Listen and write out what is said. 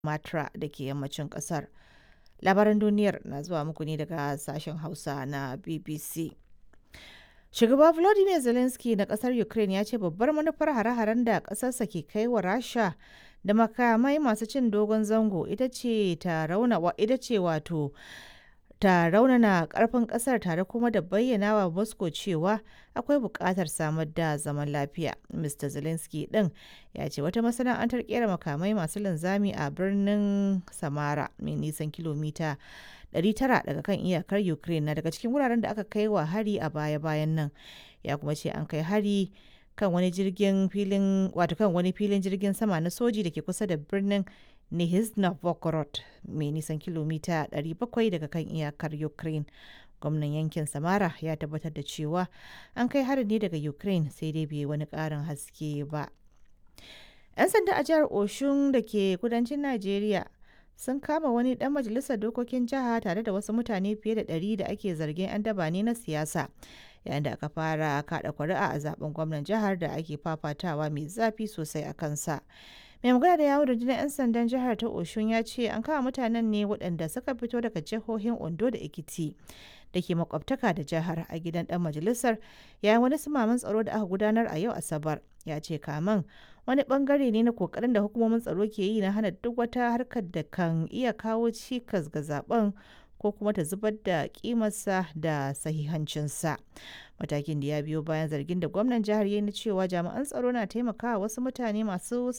Matra da ke yammacin ƙasar. Labaran duniyar na zuwa muku ne daga sashen Hausa na BBC. Shugaba Volodymyr Zelensky na ƙasar Ukraine ya ce babbar manufar hare-haren da ƙasarsa ke kai wa Rasha da makamai masu cin dogon zango ita ce ta rauna ita ce wato ta raunana karfin kasar tare kuma da bayyana wa Moscow cewa akwai buƙatar samar da zaman lafiya. Mr. Zelensky ɗin ya ce wata masana'antar kera makamai masu linzami a birnin Samara mai nisan kilomita 900 daga kan iyakar Ukraine na daga cikin wuraren da aka kai wa hari a baya-bayan nan. Ya kuma ce an kai hari kan wani jirgin filin wato kan wani filin jirgin sama na soji da ke kusa da birnin Nizhny Novgorod mai nisan kilomita 700 daga kan iyakar Ukraine. Gwamnan yankin Samara ya tabbatar da cewa an kai harin ne daga Ukraine sai dai bai wani ƙarin haske ba. 'Yan sanda a jihar Oshun da ke kudancin Najeriya sun kama wani ɗan majalisar dokokin jiha tare da wasu mutane fiye da ɗari da ake zargin 'yan daba ne na siyasa yayin da aka fara kaɗa kuri'a a zaben gwamnan jihar da ake fafatawa mai zafi sosai a kansa. mai magana da yawon rundunar 'yan sandan jihar ta oshun ya ce an kama mutanen ne waɗanda suka fito daga jihohin ondo da ekiti da ke makwabtaka da jihar a gidan dan majalisar yayin wani sumaman tsaro da aka gudanar a yau asabar ya ce kaman wani bangare ne na kokarin da hukumomin tsaro ke yi na hana duk wata harkar da kan iya kawo cikas ga zaben ko kuma ta zubar da kimarsa da sahihancinsa matakin da ya biyo bayan zargin da gwamnan jihar ya na cewa jami'an tsaro na taimakawa wasu mutane masu